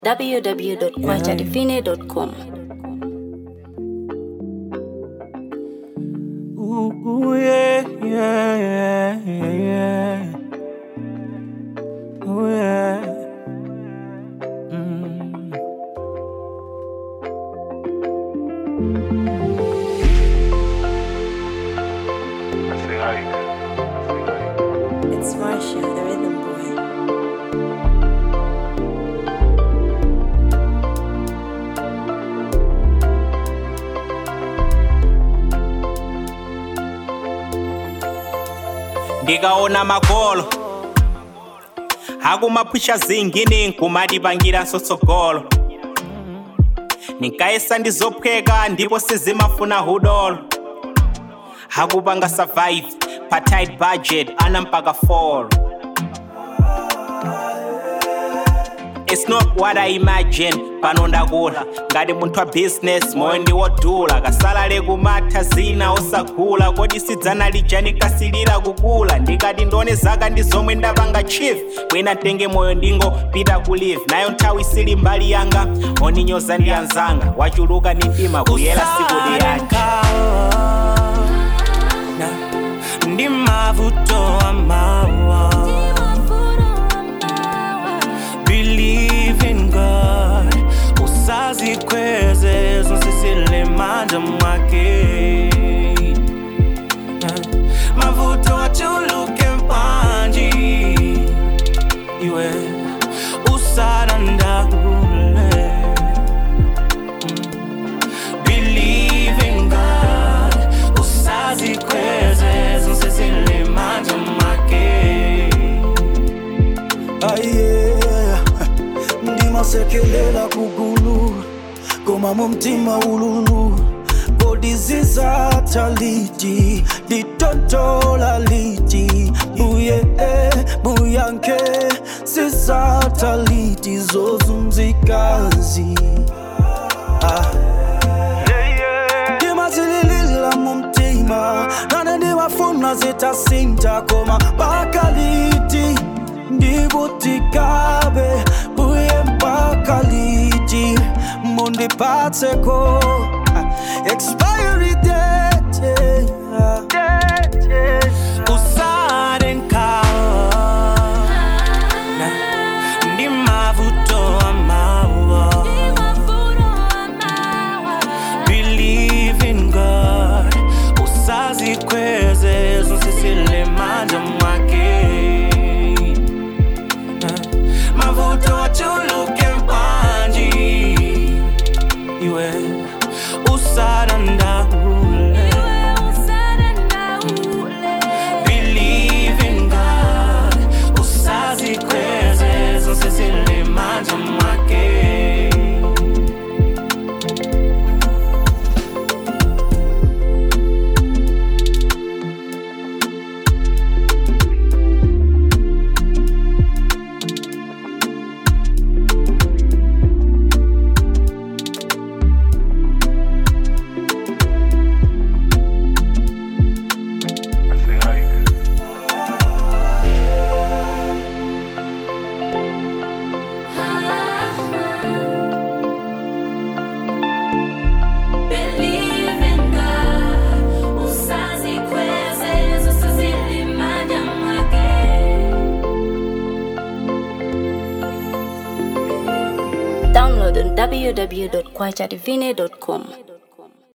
www.kwachadivine.com. Ooh, ooh, yeah, yeah, yeah, yeah, yeah. Ooh, yeah. Mm. It's Marsha, the rhythm boy. ndikaona magolo hakumapusha zingini nkumadipangira nsotsogolo ninkayesa ndizophweka ndipo sizimafuna hudolo hakupanga survive pa tight budget ana mpaka fall It's not what I imagine pano ndakula ngati munthu wa business moyo ndi wodula kasalale kumatha zina osagula kodi sidzana lija nikasilira kukula ndikati ndione zaka ndi zomwe ndapanga chief bwina ntenge moyo ndingopita ku live nayo nthawi sili mbali yanga oninyoza ndi anzanga wachuluka ni mdima kuyera siku liyanje ndi mavuto amawa believe in god usazikweze zonse zilemanja mwake mavuto achuluke mpanji iwe usadandaule believe in god usazikweze zonse zilemanja mwake aye ndimasekelela kugulu koma mu mtima ululu kodi zizatha liti litontola liti buye buyanke zizatha liti zozunzikazi ah. ndimazililila mu mtima nane ndimafuna zitasinta koma bakaliti ndibutikabe buye mpaka liti mundipatseko expiry date usadenkana ndi mavuto amawa believe in god usazikweze zonse zilemanja mwake mavuto achuluke mpanji iwe usadandaule believe in god usazikweze zonse zilemanja mwake Download on www.kwachadivine.com.